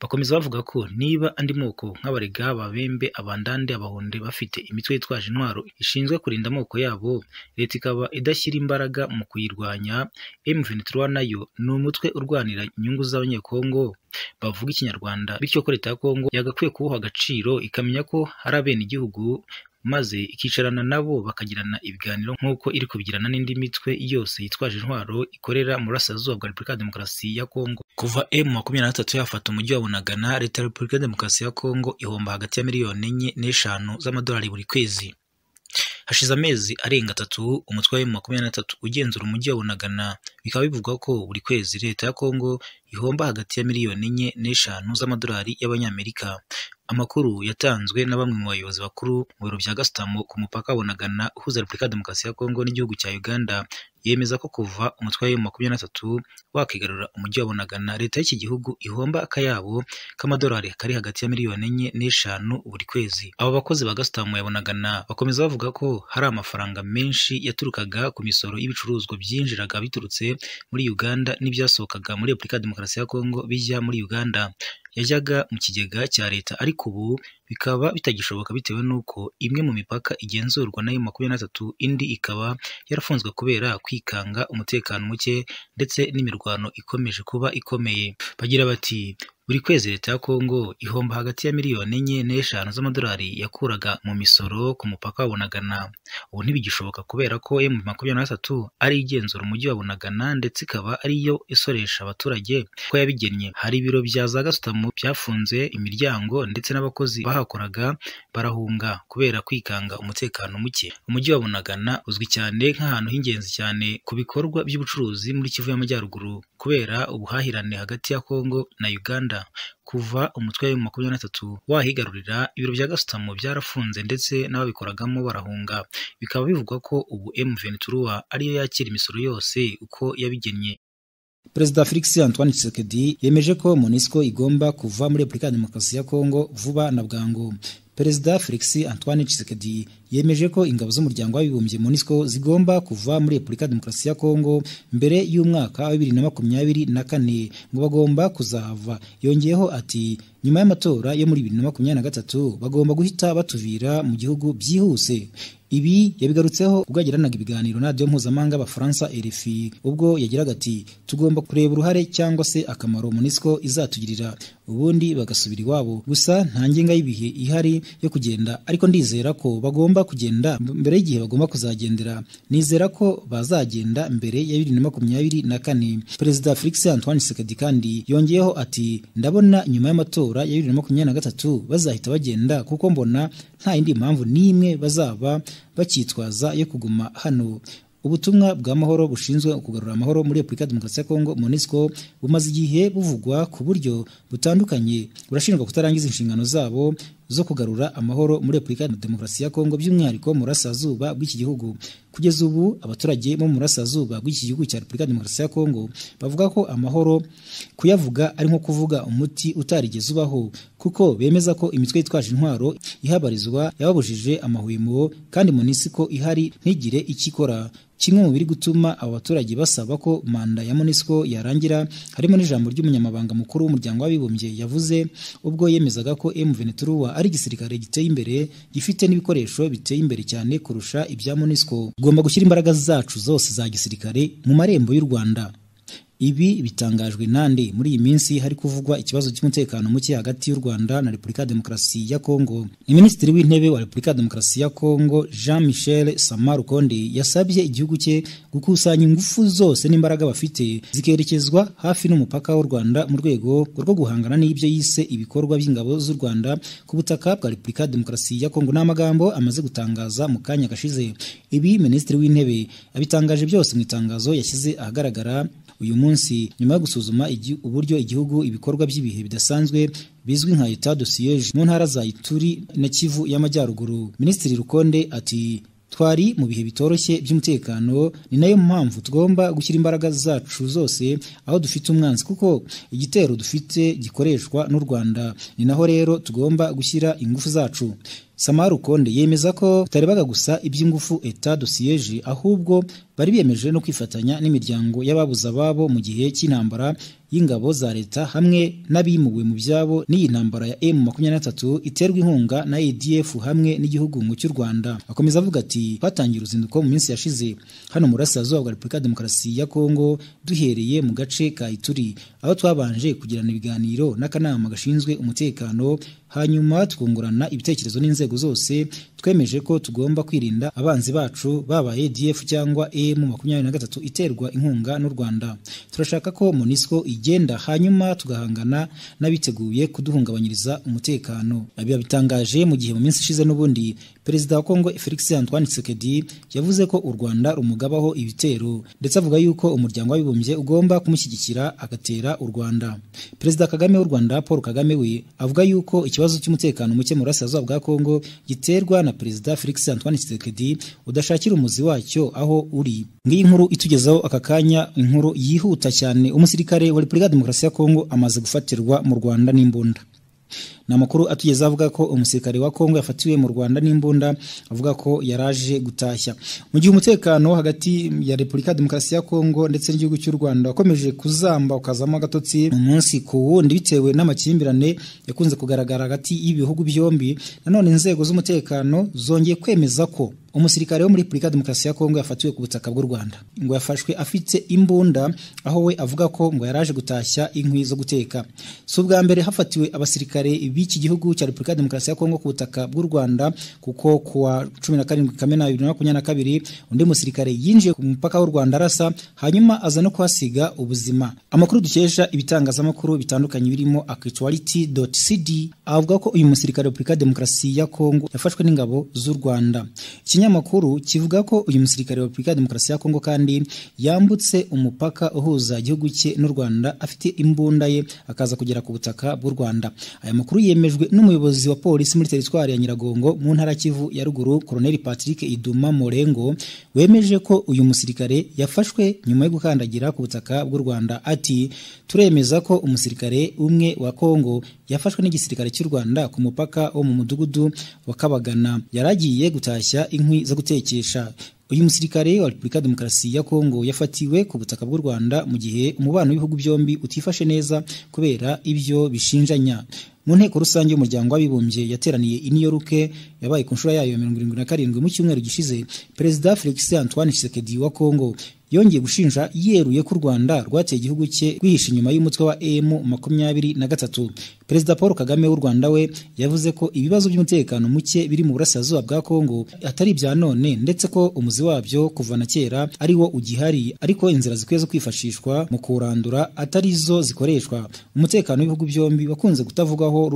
Bakomeza bavuga ko niba andi moko nk'Abarega, Ababembe, Abandande, Abahonde bafite imitwe yitwaje intwaro ishinzwe kurinda amoko yabo leta ikaba idashyira imbaraga mu kuyirwanya, M23 nayo ni umutwe urwanira inyungu z'Abanyekongo bavuga Ikinyarwanda bityo ko leta ya Congo yagakwiye kuwuha agaciro ikamenya ko ari abenegihugu maze ikicarana nabo bakagirana ibiganiro nk'uko iri kubigirana n'indi mitwe yose yitwaje intwaro ikorera mu burasirazuba bwa Repubulika Demokarasi ya Congo kuva M23 yafata umujyi wa Bunagana leta ya Repubulika Demokarasi ya Congo ihomba hagati ya miliyoni enye n'eshanu z'amadolari buri kwezi hashize amezi arenga atatu umutwe wa M23 ugenzura umujyi wa Bunagana bikaba bivugwa ko buri kwezi leta ya Congo ihomba hagati ya miliyoni enye n'eshanu z'amadolari y'Abanyamerika Amakuru yatanzwe na bamwe mu bayobozi bakuru mu biro bya Gasutamo ku mupaka wa Bunagana uhuza Repubulika ya Demokarasi ya Kongo n'igihugu cya Uganda yemeza ko kuva umutwe wa M23 wakigarura umujyi wa Bunagana leta y'iki gihugu ihomba akayabo k'amadolari kari hagati ya miliyoni enye n'eshanu buri kwezi. Aba bakozi ba Gasutamo ya Bunagana bakomeza bavuga ko hari amafaranga menshi yaturukaga ku misoro y'ibicuruzwa byinjiraga biturutse muri Uganda n'ibyasohokaga muri Repubulika ya Demokarasi ya Kongo bijya muri Uganda yajyaga mu kigega cya leta ariko ubu bikaba bitagishoboka bitewe n'uko imwe mu mipaka igenzurwa na M23 indi ikaba yarafunzwe kubera kwikanga umutekano muke ndetse n'imirwano ikomeje kuba ikomeye bagira bati buri kwezi leta ya Kongo ihomba hagati ya miliyoni enye n'eshanu z'amadolari yakuraga mu misoro ku mupaka wa Bunagana ubu ntibigishoboka kubera ko M23 ari igenzura umujyi wa Bunagana ndetse ikaba ariyo isoresha abaturage ko yabigennye hari ibiro bya za Gasutamo byafunze imiryango ndetse n'abakozi bahakoraga barahunga kubera kwikanga umutekano muke umujyi wa Bunagana uzwi cyane nk'ahantu h'ingenzi cyane ku bikorwa by'ubucuruzi muri Kivu y'Amajyaruguru kubera ubuhahirane hagati ya Kongo na Uganda kuva umutwe wa M23 wahigarurira ibiro bya Gasutamo byarafunze ndetse n'ababikoragamo barahunga bikaba bivugwa ko ubu M23 ariyo yakira imisoro yose uko yabigennye Perezida Felix Antoine Tshisekedi yemeje ko MONUSCO igomba kuva muri Repubulika ya Demokarasi ya Kongo vuba na bwangu Perezida Felix Antoine Tshisekedi yemeje ko ingabo z'umuryango w'abibumbye MONUSCO zigomba kuva muri Repubulika ya Demokarasi ya Kongo mbere y'umwaka wa 2024 ngo bagomba kuzahava yongeyeho ati nyuma y'amatora yo muri 2023 bagomba guhita batubira mu gihugu byihuse ibi yabigarutseho ubwo yagiranaga ibiganiro na radiyo mpuzamahanga y'abafaransa RFI ubwo yagiraga ati tugomba kureba uruhare cyangwa se akamaro MONUSCO izatugirira ubundi bagasubira iwabo gusa nta ngenga y'ibihe ihari yo kugenda ariko ndizera ko bagomba kugenda mbere y'igihe bagomba kuzagendera nizera ko bazagenda mbere ya bibiri na makumyabiri na kane perezida felix antoine sekedi kandi yongeyeho ati ndabona nyuma y'amatora ya bibiri na makumyabiri na gatatu bazahita bagenda kuko mbona nta yindi mpamvu n'imwe bazaba bakitwaza yo kuguma hano ubutumwa bw'amahoro bushinzwe kugarura amahoro muri repubulika ya demokarasi ya kongo monisco bumaze igihe buvugwa ku buryo butandukanye burashinjwa kutarangiza inshingano zabo zo kugarura amahoro muri repubulika ya demokarasi ya kongo by'umwihariko mu burasirazuba bw'iki gihugu kugeza ubu abaturage bo mu burasirazuba bw'iki gihugu cya repubulika ya demokarasi ya kongo bavuga ko amahoro kuyavuga ari nko kuvuga umuti utarigeze ubaho kuko bemeza ko imitwe yitwaje intwaro ihabarizwa yababujije amahwemo kandi monisiko ihari ntigire icyo ikora kimwe mu biri gutuma aba baturage basaba ko manda ya MONUSCO yarangira harimo n'ijambo ry'umunyamabanga mukuru w'umuryango w'abibumbye yavuze ubwo yemezaga ko M23 ari igisirikare giteye imbere gifite n'ibikoresho biteye imbere cyane kurusha ibya MONUSCO tugomba gushyira imbaraga zacu zose za gisirikare mu marembo y'u Rwanda ibi bitangajwe nande muri iyi minsi hari kuvugwa ikibazo cy'umutekano muke hagati y'u Rwanda na Repubulika ya Demokarasi ya Kongo ni Minisitiri w'Intebe wa Repubulika ya Demokarasi ya Kongo Jean Michel Samarukonde yasabye igihugu cye gukusanya ingufu zose n'imbaraga bafite zikerekezwa hafi n'umupaka w'u Rwanda mu rwego rwo guhangana n'ibyo yise ibikorwa by'ingabo z'u Rwanda ku butaka bwa Repubulika ya Demokarasi ya Kongo n'amagambo amaze gutangaza mu kanya gashize ibi Minisitiri w'Intebe abitangaje byose mu itangazo yashyize ahagaragara uyu munsi nyuma yo gusuzuma uburyo igihugu ibikorwa by'ibihe bidasanzwe bizwi nka etat de siège mu ntara za Ituri na Kivu y'Amajyaruguru Minisitiri Rukonde ati twari mu bihe bitoroshye by'umutekano ni nayo mpamvu tugomba gushyira imbaraga zacu zose aho dufite umwanzi kuko igitero dufite gikoreshwa n'u Rwanda ni naho rero tugomba gushyira ingufu zacu Samara Ukonde yemeza ko bitarebaga gusa iby'ingufu Etat du siège ahubwo bari biyemeje no kwifatanya n'imiryango y'ababuze ababo mu gihe cy'intambara y'ingabo za leta hamwe n'abimuwe mu byabo n'iyi ntambara ya M23 iterwa inkunga na ADF hamwe n'igihugu ngo cy'u Rwanda akomeza avuga ati twatangiye uruzinduko mu minsi yashize hano mu burasirazuba bwa Repubulika ya Demokarasi ya Kongo duhereye mu gace ka Ituri aho twabanje kugirana ibiganiro n'akanama gashinzwe umutekano hanyuma twungurana ibitekerezo n'inzego zose twemeje ko tugomba kwirinda abanzi bacu baba ADF cyangwa M makumyabiri na gatatu iterwa inkunga n'u Rwanda turashaka ko MONUSCO igenda hanyuma tugahangana n'abiteguye kuduhungabanyiriza umutekano abiba bitangaje mu gihe mu minsi ishize n'ubundi Perezida wa Kongo Felix Antoine Tshisekedi yavuze ko u Rwanda rumugabaho ibitero ndetse avuga yuko umuryango w'abibumbye ugomba kumushyigikira agatera u Rwanda Perezida Kagame w'u Rwanda Paul Kagame we avuga yuko ikibazo cy'umutekano muke mu burasirazuba bwa Kongo giterwa na Perezida Felix Antoine Tshisekedi udashakira umuzi wacyo aho uri ngiyi nkuru itugezaho aka kanya inkuru yihuta cyane umusirikare wa Repubulika ya Demokarasi ya Kongo amaze gufatirwa mu Rwanda n'imbunda ni amakuru atugeze avuga ko umusirikare wa Kongo yafatiwe mu Rwanda n'imbunda avuga ko yaraje gutashya mu gihe umutekano hagati ya Repubulika Demokarasi ya Kongo ndetse n'igihugu cy'u Rwanda wakomeje kuzamba ukazamo agatotsi mu munsi ku wundi bitewe n'amakimbirane yakunze kugaragara hagati y'ibihugu byombi nanone inzego z'umutekano zongeye kwemeza ko umusirikare wo muri Repubulika Demokarasi ya Kongo yafatiwe ku butaka bw'u Rwanda ngo yafashwe afite imbunda aho we avuga ko ngo yaraje gutashya inkwi zo guteka si ubwa mbere hafatiwe abasirikare b'iki gihugu cya Repubulika Demokarasi ya Kongo ku butaka bw'u Rwanda kuko ku wa 17 Kamena 2022 undi musirikare yinjiye ku mupaka w'u Rwanda arasa hanyuma aza no kuhasiga ubuzima amakuru dukesha ibitangazamakuru bitandukanye birimo actuality.cd avuga ko uyu musirikare wa Repubulika Demokarasi ya Kongo yafashwe n'ingabo z'u Rwanda ikinyamakuru kivuga ko uyu musirikare wa Republika Demokarasi ya Kongo kandi yambutse umupaka uhuza igihugu cye n'u Rwanda afite imbunda ye akaza kugera ku butaka bw'u Rwanda aya makuru yemejwe n'umuyobozi wa polisi muri teritwari ya Nyiragongo mu ntara Kivu ya ruguru Colonel Patrick Iduma Morengo wemeje ko uyu musirikare yafashwe nyuma yo gukandagira ku butaka bw'u Rwanda ati turemeza ko umusirikare umwe wa Kongo yafashwe n'igisirikare cy'u Rwanda ku mupaka wo mu mudugudu wa Kabagana yaragiye gutashya inkwi zo gutekesha uyu musirikare wa Repubulika Demokarasi ya Kongo yafatiwe ku butaka bw'u Rwanda mu gihe umubano w'ibihugu byombi utifashe neza kubera ibyo bishinjanya mu nteko rusange y'umuryango w'abibumbye yateraniye i New York yabaye ku nshuro yayo ya 77 mu cyumweru gishize Perezida Felix Antoine Tshisekedi wa Kongo yongeye gushinja yeruye ko u Rwanda rwateye igihugu cye rwihisha inyuma y'umutwe wa M23 Perezida Paul Kagame w'u Rwanda we yavuze ko ibibazo by'umutekano muke biri mu burasirazuba bwa Kongo atari bya none ndetse ko umuzi wabyo kuva na kera ari wo ugihari ariko inzira zikwiye zo kwifashishwa mu kurandura atari zo zikoreshwa umutekano w'ibihugu byombi wakunze kutavugwaho